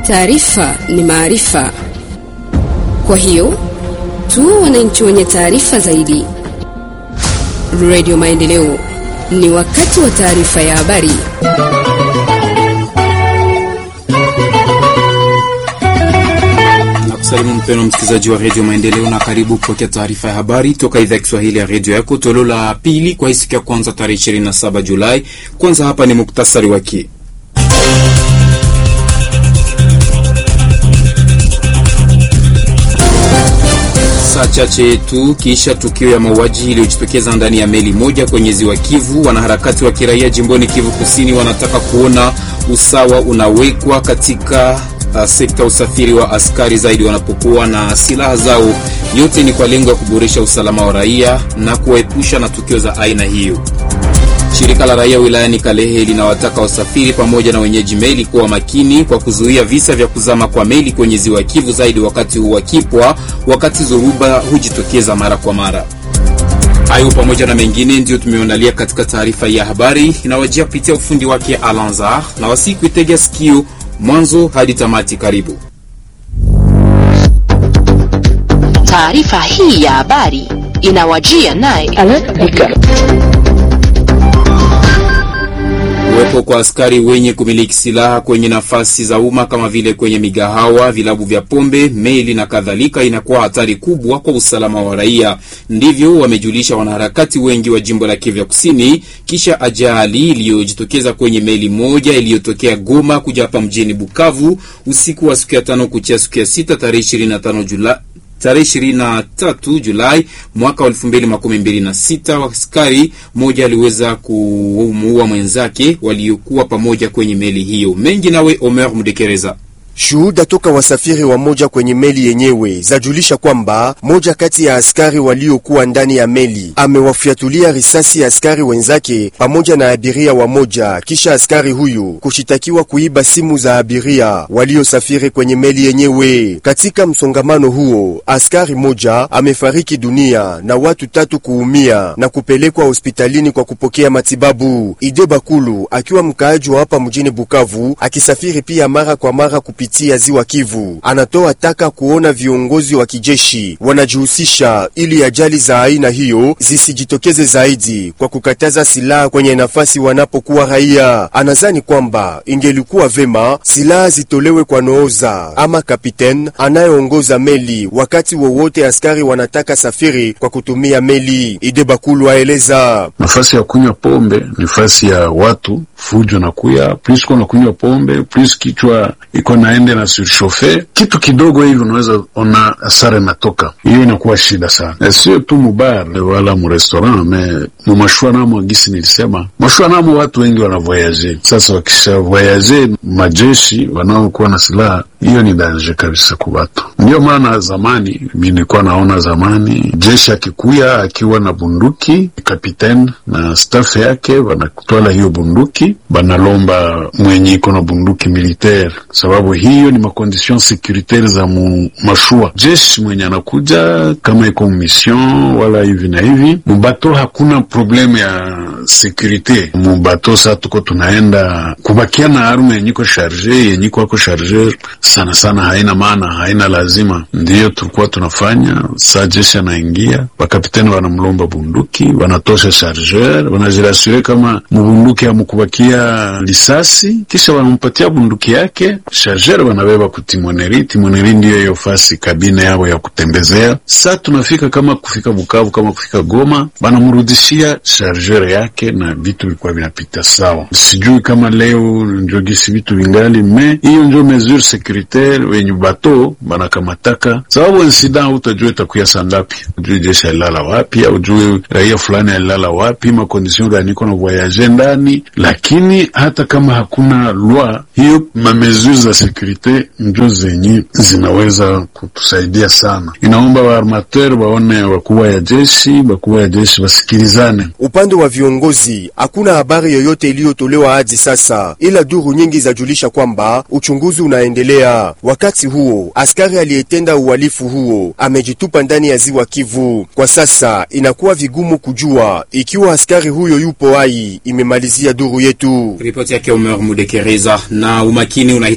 Taarifa ni maarifa, kwa hiyo tuwe wananchi wenye taarifa zaidi. Radio Maendeleo, ni wakati wa taarifa ya habari. Salimu mpeno msikilizaji wa redio Maendeleo na karibu kupokea taarifa ya habari toka idhaa ya Kiswahili ya redio yako toleo la pili kwa hii siku ya kwanza tarehe 27 Julai. Kwanza hapa ni muktasari wake. Saa chache tu kisha tukio ya mauaji iliyojitokeza ndani ya meli moja kwenye ziwa Kivu, wanaharakati wa kiraia jimboni Kivu Kusini wanataka kuona usawa unawekwa katika uh, sekta ya usafiri wa askari zaidi wanapokuwa na silaha zao. Yote ni kwa lengo ya kuboresha usalama wa raia na kuwaepusha na tukio za aina hiyo. Shirika la raia wilayani Kalehe linawataka wasafiri pamoja na wenyeji meli kuwa makini kwa kuzuia visa vya kuzama kwa meli kwenye ziwa Kivu, zaidi wakati huu wakipwa, wakati zoruba hujitokeza mara kwa mara. Hayo pamoja na mengine ndiyo tumeandalia katika taarifa ya habari inawajia kupitia ufundi wake Alanzar na wasiku itega sikio mwanzo hadi tamati. Karibu taarifa hii ya habari inawajia naye Kuwepo kwa askari wenye kumiliki silaha kwenye nafasi za umma kama vile kwenye migahawa, vilabu vya pombe, meli na kadhalika inakuwa hatari kubwa kwa usalama wa raia. Ndivyo wamejulisha wanaharakati wengi wa jimbo la Kivu Kusini kisha ajali iliyojitokeza kwenye meli moja iliyotokea Goma kuja hapa mjini Bukavu usiku wa siku ya tano kuchia siku ya sita tarehe 25 Julai tarehe 23 Julai mwaka wa 2026, askari mmoja aliweza kumuua mwenzake waliokuwa pamoja kwenye meli hiyo. Mengi nawe Omer Mudekereza. Shuhuda toka wasafiri wa moja kwenye meli yenyewe zajulisha kwamba moja kati ya askari waliokuwa ndani ya meli amewafyatulia risasi ya askari wenzake pamoja na abiria wa moja, kisha askari huyu kushitakiwa kuiba simu za abiria waliosafiri kwenye meli yenyewe. Katika msongamano huo, askari moja amefariki dunia na watu tatu kuumia na kupelekwa hospitalini kwa kupokea matibabu. Ide Bakulu akiwa mkaaji wa hapa mjini Bukavu akisafiri pia mara kwa mara kupi tia ziwa Kivu anatoa taka kuona viongozi wa kijeshi wanajihusisha ili ajali za aina hiyo zisijitokeze zaidi kwa kukataza silaha kwenye nafasi wanapokuwa raia. Anazani kwamba ingelikuwa vema silaha zitolewe kwa nooza ama kapiten anayeongoza meli wakati wowote askari wanataka safiri kwa kutumia meli. Ide Bakulu aeleza nafasi ya kunywa pombe, nafasi ya watu fujo na kuya plus kuna kunywa pombe plus kichwa iko naende na surshofe kitu kidogo hivi, unaweza ona hasara inatoka. Hiyo inakuwa shida sana, sio tu mubar wala murestaurant me mumashua namo, gisi nilisema mashua namo watu wengi wanavoyaje. Sasa wakisha voyaje majeshi wanaokuwa na silaha, hiyo ni danje kabisa kwa watu. Ndio maana zamani mi nilikuwa naona zamani jeshi akikuya akiwa na bunduki, kapiten na staff yake wanakutwala hiyo bunduki, banalomba mwenye iko na bunduki militaire, sababu hiyo ni makondition securitaire za mu mashua. Jeshi mwenye anakuja kama iko mission wala hivi na hivi mubato, hakuna probleme ya sekurite mubato. Sa tuko tunaenda kubakia na arme yenyiko sharge yenyiko ako chargeur sana sana, haina maana, haina lazima. Ndiyo tulikuwa tunafanya. Sa jeshi anaingia, bakapitani wanamlomba bunduki, wanatosha chargeur, wanajirasure kama mubunduki hamukubakia lisasi, kisha wanampatia bunduki yake chargeur, wanabeba kutimoneri. Timoneri ndiyo hiyo fasi kabine yao ya kutembezea. Sa tunafika kama kufika Bukavu, kama kufika Goma, banamrudishia chargeur yake na vitu vilikuwa vinapita sawa. Sijui kama leo njogisi vitu vingali me hiyo njo mesure securitaire wenye bato banakamataka, sababu insida utajua itakuya sangapi, ujue jeshi alilala wapi, au ujue raia fulani alilala wapi, makondision gani iko na voyage ndani. Lakini hata kama hakuna lwa hiyo, mamesure za sekurite njo zenye zinaweza kutusaidia sana. Inaomba waarmateur waone wakubwa ya jeshi, wakubwa ya jeshi wasikilizane. Upande wa viongozi hakuna habari yoyote iliyotolewa hadi sasa, ila duru nyingi zajulisha kwamba uchunguzi unaendelea. Wakati huo askari aliyetenda uhalifu huo amejitupa ndani ya ziwa Kivu. Kwa sasa inakuwa vigumu kujua ikiwa askari huyo yupo hai, imemalizia duru yetu. Ripoti yake Omer Mudekereza. Na umakini unahitajika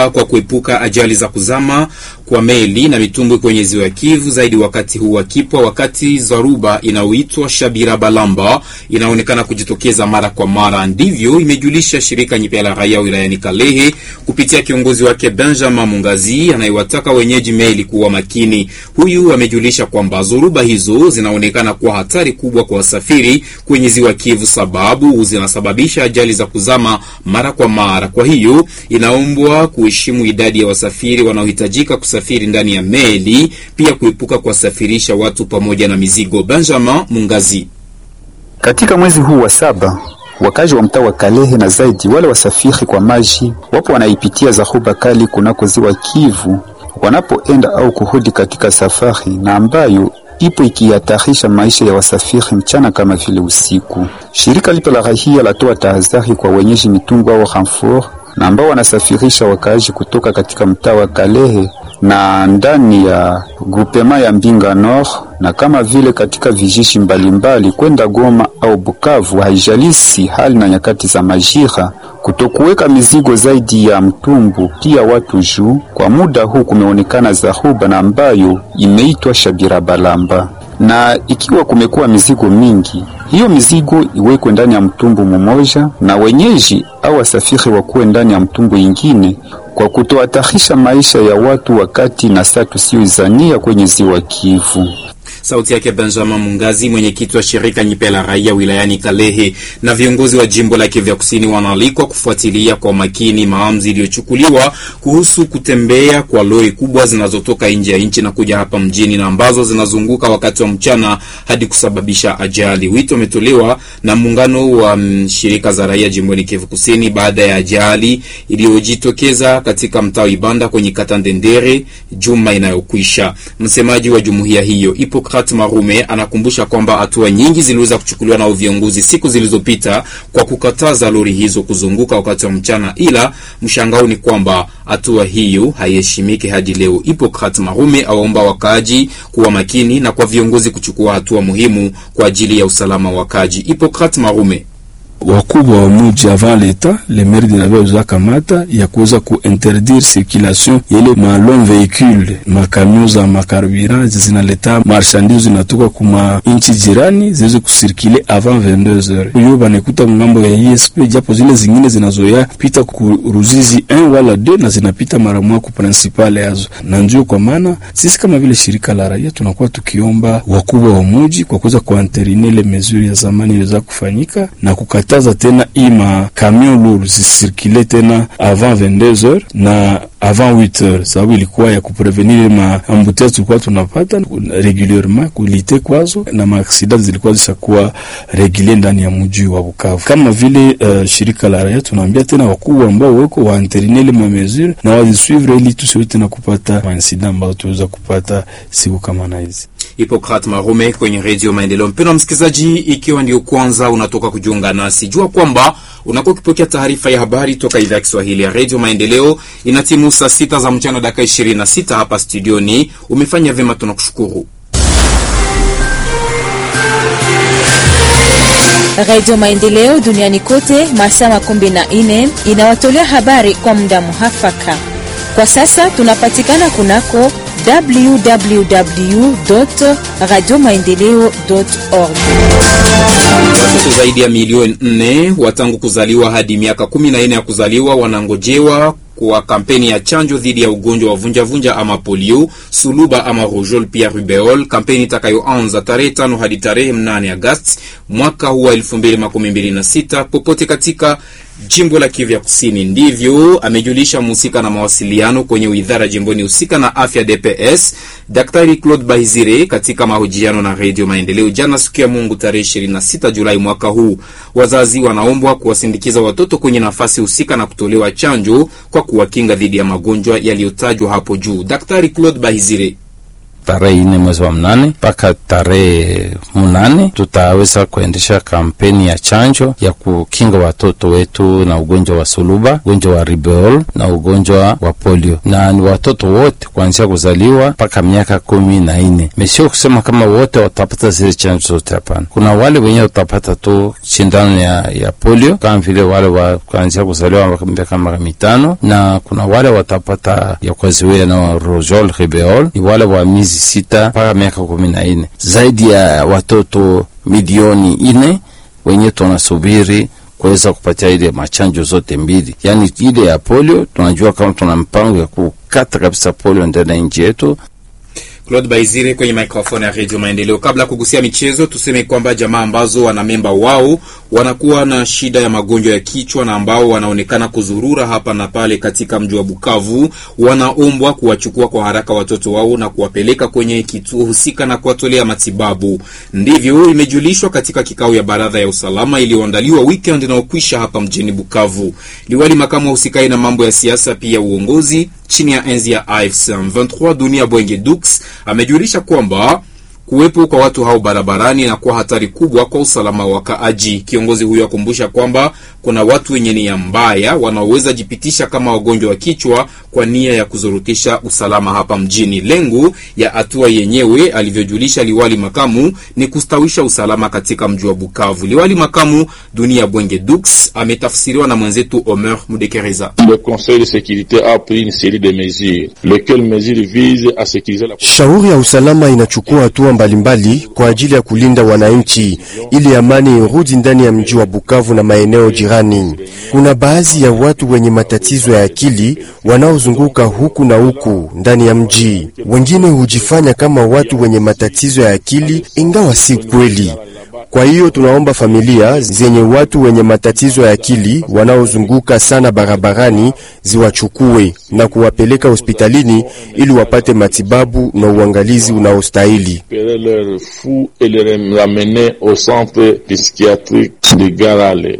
inaomba kwa kuepuka ajali za kuzama kwa meli na mitumbwi kwenye ziwa Kivu, zaidi wakati huu wa kipwa, wakati dharuba inayoitwa Shabira Balamba inaonekana kujitokeza mara kwa mara. Ndivyo imejulisha shirika nyipya la raia wilayani Kalehe kupitia kiongozi wake Benjamin Mungazi anayewataka wenyeji meli kuwa makini. Huyu amejulisha kwamba dhoruba hizo zinaonekana kuwa hatari kubwa kwa wasafiri kwenye ziwa Kivu, sababu zinasababisha ajali za kuzama mara kwa mara. Kwa hiyo inaombwa kuheshimu idadi ya wasafiri wanaohitajika kusafiri ndani ya meli, pia kuepuka kuwasafirisha watu pamoja na mizigo. Benjamin Mungazi katika mwezi huu wa saba wakazi wa mtaa wa Kalehe na zaidi wale wasafiri kwa maji wapo wanaipitia dharuba kali kunako ziwa Kivu wanapoenda au kurudi katika safari, na ambayo ipo ikihatarisha maisha ya wasafiri mchana kama vile usiku. Shirika lipo la rahia latoa tahadhari kwa wenyeji mitungu au renfort na ambao wanasafirisha wakaaji kutoka katika mtaa wa Kalehe na ndani ya grupema ya Mbinga Nord na kama vile katika vijiji mbalimbali kwenda Goma au Bukavu, haijalisi hali na nyakati za majira, kutokuweka mizigo zaidi ya mtumbu pia watu juu. Kwa muda huu kumeonekana dharuba na ambayo imeitwa Shabira Balamba, na ikiwa kumekuwa mizigo mingi, hiyo mizigo iwekwe ndani ya mtumbu mmoja na wenyeji au wasafiri wakuwe ndani ya mtumbu ingine kwa kutohatarisha maisha ya watu wakati na saa tusiyoizania kwenye ziwa Kivu. Sauti yake Benjamin Mungazi, mwenyekiti wa shirika nyipe la raia wilayani Kalehe. Na viongozi wa jimbo la Kivu Kusini wanaalikwa kufuatilia kwa makini maamuzi iliyochukuliwa kuhusu kutembea kwa lori kubwa zinazotoka nje ya nchi na kuja hapa mjini na ambazo zinazunguka wakati wa mchana hadi kusababisha ajali. Wito umetolewa na muungano wa shirika za raia jimboni Kivu Kusini baada ya ajali iliyojitokeza katika mtaa Ibanda kwenye kata Ndendere juma inayokwisha. Msemaji wa jumuiya hiyo ipo Marume anakumbusha kwamba hatua nyingi ziliweza kuchukuliwa na viongozi siku zilizopita kwa kukataza lori hizo kuzunguka wakati wa mchana, ila mshangao ni kwamba hatua hiyo haiheshimiki hadi leo. Hipokrat Marume awaomba wakaaji kuwa makini na kwa viongozi kuchukua hatua muhimu kwa ajili ya usalama wa wakaaji. Hipokrat Marume wakubwa wa muji avant leta le maire de Navia uza kamata ya kuweza kuinterdire circulation yele ma long véhicule makamio za makarburant zinaleta marchandise zinatoka kuma inchi jirani ziweze kusirkule avant 22h. Huyo banekuta ngambo ya ISP, japo zile zingine zinazoya pita ku Ruzizi 1 wala 2 na zinapita mara moja ku principale yazo, na ndio kwa maana sisi kama vile shirika la raia tunakuwa tukiomba wakubwa wa muji kwa kuweza kuanterine le mesure ya zamani iliweza kufanyika na kukata taza tena ima camion lourd zisirkile tena avant 22h na avant 8h, sababu ilikuwa ya kuprevenir ma ambutea tulikuwa tunapata regulierement kulite kwazo na maaksida zilikuwa zishakuwa regulier ndani ya mji wa Bukavu. Kama vile uh, shirika la raia tunaambia tena wakubwa ambao weko waanterinele ma mesure na wazisuivre ili tusiwe tena kupata mainsida ambayo tuweza kupata siku kama na hizi. Hipokrat Marume kwenye Redio Maendeleo. Mpendwa msikilizaji, ikiwa ndio kwanza unatoka kujiunga nasi, jua kwamba unakuwa ukipokea taarifa ya habari toka idhaa ya Kiswahili ya Redio Maendeleo. Ina timu saa sita za mchana dakika ishirini na sita hapa studioni. Umefanya vyema, tunakushukuru. Radio Maendeleo duniani kote masaa makumi na nne inawatolea habari kwa muda muhafaka. Kwa sasa tunapatikana kunako www radio maendeleo org. Watoto zaidi ya milioni nne watangu kuzaliwa hadi miaka kumi na nne ya kuzaliwa wanangojewa kwa kampeni ya chanjo dhidi ya ugonjwa wa vunjavunja ama polio, suluba ama rougeole pia rubeol, kampeni itakayoanza tarehe tano hadi tarehe mnane Agosti mwaka huu wa elfu mbili makumi mbili na sita popote katika jimbo la Kivu ya Kusini. Ndivyo amejulisha mhusika na mawasiliano kwenye idara jimboni husika na afya DPS, Daktari Claude Bahizire katika mahojiano na Redio Maendeleo jana siku ya Mungu tarehe 26 Julai mwaka huu. Wazazi wanaombwa kuwasindikiza watoto kwenye nafasi husika na kutolewa chanjo kwa kuwakinga dhidi ya magonjwa yaliyotajwa hapo juu. Daktari Claude Bahizire tarehe ine mwezi wa mnane mpaka tarehe munane tutaweza kuendesha kampeni ya chanjo ya kukinga watoto wetu na ugonjwa wa suluba, ugonjwa wa ribeol na ugonjwa wa polio, na ni watoto wote kuanzia kuzaliwa mpaka miaka kumi na nne. Mesio kusema kama wote watapata zile chanjo zote, hapana. Kuna wale wenye watapata tu shindano ya, ya polio kama vile wale wa kuanzia kuzaliwa miaka mara mitano, na kuna wale watapata ya kuzuia na rojol ribeol ni wale wa miezi sita mpaka miaka kumi na nne. Zaidi ya watoto milioni ine wenye tunasubiri kuweza kupatia ile machanjo zote mbili, yaani ile ya polio. Tunajua kama tuna mpango ya kukata kabisa polio ndani ya nchi yetu. Claude Baizire kwenye microphone ya Radio Maendeleo. Kabla ya kugusia michezo, tuseme kwamba jamaa ambazo wana memba wao wanakuwa na shida ya magonjwa ya kichwa na ambao wanaonekana kuzurura hapa na pale katika mji wa Bukavu, wanaombwa kuwachukua kwa haraka watoto wao na kuwapeleka kwenye kituo husika na kuwatolea matibabu. Ndivyo imejulishwa katika kikao ya baraza ya usalama iliyoandaliwa weekend inayokwisha hapa mjini Bukavu. Liwali makamu husikae na mambo ya siasa pia uongozi chini ya enzi ya AFC 23 Dunia Bwenge Dux amejulisha kwamba kuwepo kwa watu hao barabarani na kuwa hatari kubwa kwa usalama wa wakaaji. Kiongozi huyo akumbusha kwamba kuna watu wenye nia mbaya wanaoweza jipitisha kama wagonjwa wa kichwa kwa nia ya kuzurutisha usalama hapa mjini. Lengo ya hatua yenyewe, alivyojulisha liwali makamu, ni kustawisha usalama katika mji wa Bukavu. Liwali makamu Dunia Bwenge Dux ametafsiriwa na mwenzetu Omer Mudekereza. Le Conseil de sécurité a pris une série de mesures, lesquelles mesures visent à sécuriser la Shauri ya usalama inachukua hatua mbalimbali kwa ajili ya kulinda wananchi ili amani irudi ndani ya mji wa Bukavu na maeneo jirani. Kuna baadhi ya watu wenye matatizo ya akili wanaozunguka huku na huku ndani ya mji. Wengine hujifanya kama watu wenye matatizo ya akili ingawa si kweli. Kwa hiyo tunaomba familia zenye watu wenye matatizo ya akili wanaozunguka sana barabarani ziwachukue na kuwapeleka hospitalini ili wapate matibabu na uangalizi unaostahili. récupérer leurs fous et les ramener au centre psychiatrique de Garale.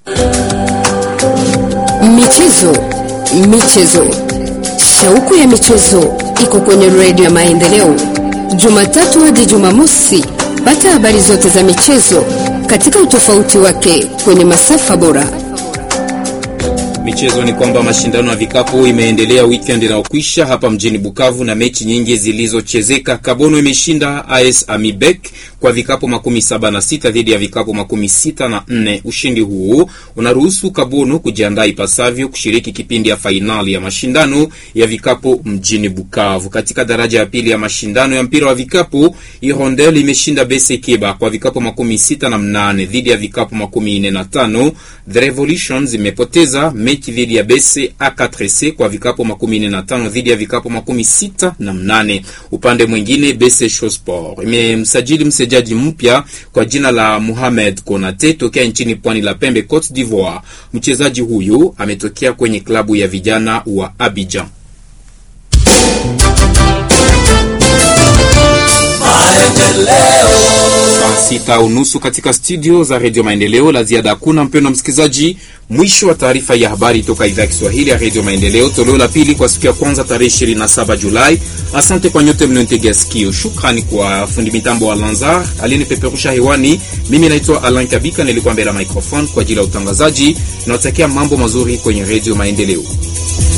Michezo, michezo, shauku ya michezo iko kwenye redio ya Maendeleo, Jumatatu hadi Jumamosi. Pata habari zote za michezo katika utofauti wake kwenye masafa bora. Michezo ni kwamba mashindano ya vikapu imeendelea weekend inayokwisha hapa mjini Bukavu na mechi nyingi zilizochezeka. Kabono imeshinda AS Amibek kwa vikapu makumi saba na sita dhidi ya vikapu makumi sita na nne. Ushindi huu unaruhusu Kabono kujiandaa ipasavyo kushiriki kipindi ya fainali ya mashindano ya vikapu mjini Bukavu. Katika daraja ya pili ya mashindano ya mpira wa vikapu, Hirondelle imeshinda Bese Keba kwa vikapu makumi sita na mnane dhidi ya vikapu makumi nne na tano. The Revolutions imepoteza mechi dhidi ya Bese A4C kwa vikapu makumi nne na tano dhidi ya vikapu makumi sita na mnane. Upande mwingine, Bese Shosport imemsajili mchezaji mpya kwa jina la Mohamed Konate tokea nchini pwani la pembe Cote d'Ivoire. Mchezaji huyu ametokea kwenye klabu ya vijana wa Abidjan. Saa sita unusu katika studio za redio Maendeleo. La ziada hakuna, mpendwa msikilizaji. Mwisho wa taarifa ya habari toka idhaa ya Kiswahili ya redio Maendeleo, toleo la pili kwa siku ya kwanza tarehe 27 Julai. Asante kwa nyote mliontegea sikio. Shukrani kwa fundi mitambo wa Lanzar aliyenipeperusha hewani. Mimi naitwa Alan Kabika, nilikuwa mbele ya microphone kwa ajili ya utangazaji. Nawatakia mambo mazuri kwenye redio Maendeleo.